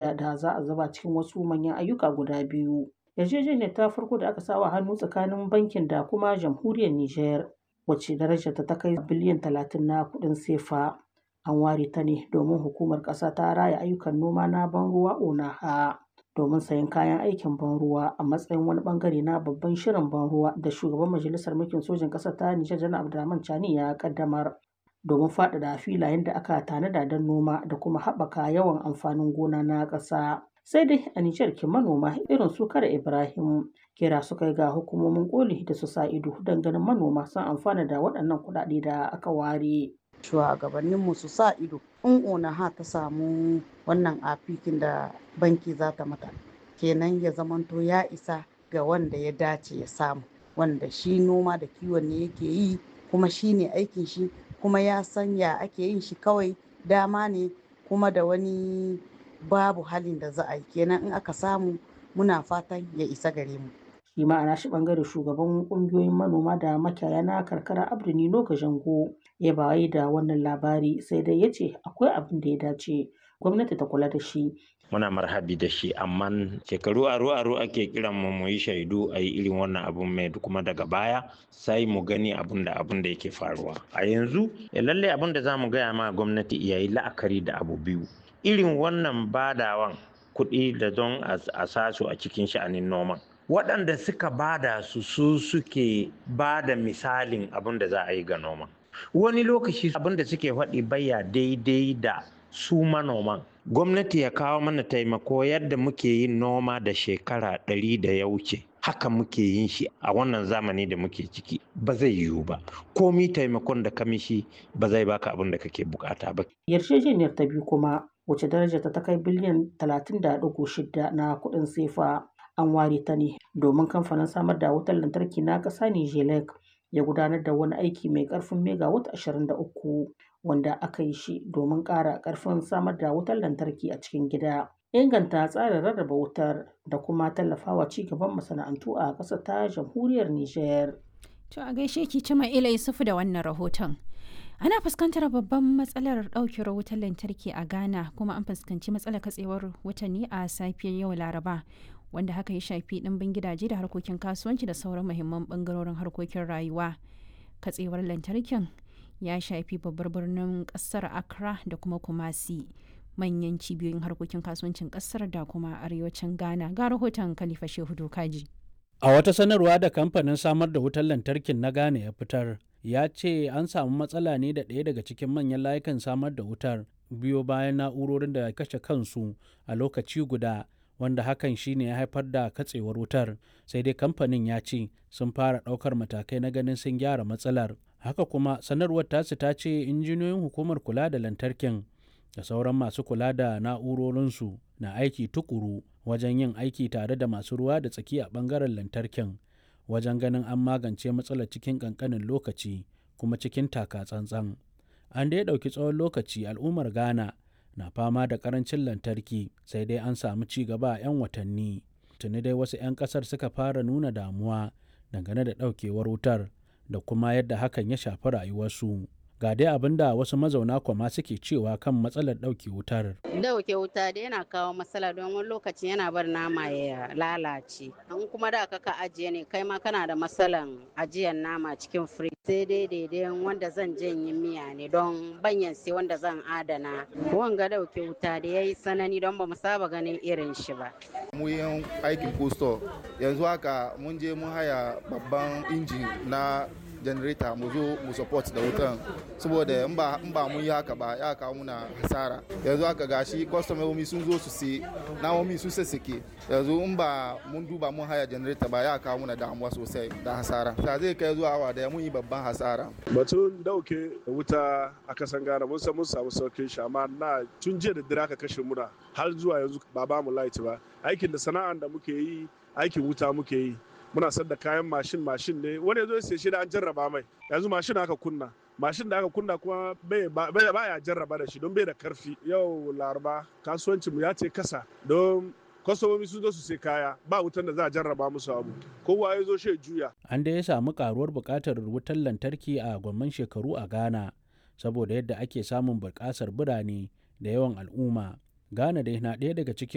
shida da za a zuba cikin wasu manyan ayyuka guda biyu. Yarjejeniyar ta farko da aka sawa hannu tsakanin bankin da kuma jamhuriyar Nijar wacce darajarta ta kai biliyan talatin na kuɗin sefa. An ware ta ne domin hukumar ƙasa ta raya ayyukan noma na ban ruwa ONAHA domin sayen kayan aikin ban ruwa a matsayin wani bangare na babban shirin ban ruwa da shugaban majalisar mulkin sojin ƙasar ta Nijar Janar Abdurrahman Chani ya kaddamar domin faɗaɗa filayen da aka tanada don noma da kuma haɓaka yawan amfanin gona na ƙasa. Sai dai a Nijar ke manoma irin su Kara Ibrahim kira suka yi ga hukumomin koli da su sa ido don ganin manoma sun amfana da waɗannan kuɗaɗe da aka ware. shugabanninmu su sa ido in onaha ta samu wannan afikin da banki za ta mata kenan ya zamanto ya isa ga wanda ya dace ya samu wanda shi noma da kiwon ne yake yi kuma shi ne aikin shi kuma ya san ya ake yin shi kawai dama ne kuma da wani babu halin da za a yi kenan in aka samu muna fatan ya isa gare mu shi ma a shi bangare shugaban kungiyoyin manoma da makiyaya na karkara abdu nino jango ya bayi da wannan labari sai dai ya ce akwai abin da ya dace gwamnati ta kula da shi muna marhabi da shi amma shekaru aro aro ake kiran mu mu yi shaidu a yi irin wannan abun mai kuma daga baya sai mu gani abun da abun da yake faruwa a yanzu lalle abun da za mu gaya ma gwamnati ya yi la'akari da abu biyu irin wannan badawan kuɗi da don a sasu a cikin sha'anin noman waɗanda suka bada su su suke bada misalin abin da za a yi ga noma wani lokaci abin da suke faɗi baya daidai da su manoman gwamnati ya kawo mana taimako yadda muke yin noma da shekara ɗari da ya wuce haka muke yin shi a wannan zamani da muke ciki ba zai yiwu ba komi taimakon da kamishi ba zai baka abin da kake bukata ba yarjejeniyar ta biyu kuma wace darajar ta kai biliyan 30.6 na kuɗin sefa an ware ta ne domin kamfanin samar da wutar lantarki na ƙasa Nijelek ya gudanar da wani aiki mai ƙarfin megawatt 23 wanda aka yi shi domin ƙara ƙarfin samar da wutar lantarki a cikin gida. Inganta tsarin rarraba wutar da kuma tallafawa ci gaban masana'antu a ƙasar ta jamhuriyar Nijar. To a gaishe ki cima ila Yusufu da wannan rahoton. Ana fuskantar babban matsalar ɗaukewar wutar lantarki a Ghana kuma an fuskanci matsalar katsewar watanni a safiyar yau Laraba. wanda haka ya shafi ɗimbin gidaje da harkokin kasuwanci da sauran muhimman ɓangarorin harkokin rayuwa katsewar lantarkin ya shafi babbar birnin ƙasar accra da kuma kumasi manyan cibiyoyin harkokin kasuwancin ƙasar da kuma arewacin ghana ga rahoton khalifa shehu dokaji a wata sanarwa da kamfanin samar da wutar lantarkin na ghana ya fitar ya ce an samu matsala ne da ɗaya daga cikin manyan layukan samar da wutar biyo bayan na'urorin da kashe kansu a lokaci guda wanda hakan shine ya haifar da katsewar wutar sai dai kamfanin ya ce sun fara ɗaukar matakai na ganin sun gyara matsalar haka kuma sanarwar tasu ta ce injiniyoyin hukumar kula da lantarkin da sauran masu kula da na'urorinsu na aiki tukuru wajen yin aiki tare da masu ruwa da tsaki a ɓangaren lantarkin wajen ganin an magance matsalar cikin ƙanƙanin lokaci kuma cikin taka tsantsan an dai ɗauki tsawon lokaci al'ummar ghana na fama da karancin lantarki sai dai an samu ci gaba a 'yan watanni tuni dai wasu 'yan kasar suka fara nuna damuwa dangane da daukewar wutar da kuma yadda hakan ya shafi rayuwarsu ga dai abin da wasu mazauna kwama suke cewa kan matsalar ɗauke wutar. Dauke wuta da yana kawo matsala don wani lokaci yana bar nama ya lalace. An kuma da ka ajiye ne kai ma kana da matsalan ajiyar nama cikin firij. Sai dai daidai wanda zan janye miya ne don banyan sai wanda zan adana. Wanga dauke wuta da ya yi sanani don ba mu saba ganin irin shi ba. Mu yin aikin kusto yanzu haka mun je mun haya babban injin na janareta mu zo mu support da wutan saboda in ba in ba mun yi haka ba ya kawo muna hasara yanzu haka gashi kwastomomi sun zo su sai namomi sun sassake yanzu in ba mun duba mun haya janareta ba ya kawo muna damuwa sosai da hasara ta zai kai zuwa awa da mun yi babban hasara batun dauke wuta a kasan gana mun san mun samu saukin shi amma na tun jiya da dare aka kashe muna har zuwa yanzu ba ba mu light ba aikin da sana'an da muke yi aikin wuta muke yi muna sayar da kayan mashin mashin ne wani zo sai shi da an jarraba mai yanzu mashin aka kunna mashin da aka kunna kuma bai ya jarraba da shi don bai da karfi yau laraba kasuwancin mu ya ce kasa don kwastomomi sun zo su sai kaya ba wutan da za a jarraba musu abu kowa ya zo shi juya an da ya samu karuwar buƙatar wutar lantarki a gwamman shekaru a ghana saboda yadda ake samun buƙasar birane da yawan al'umma ghana dai na ɗaya daga cikin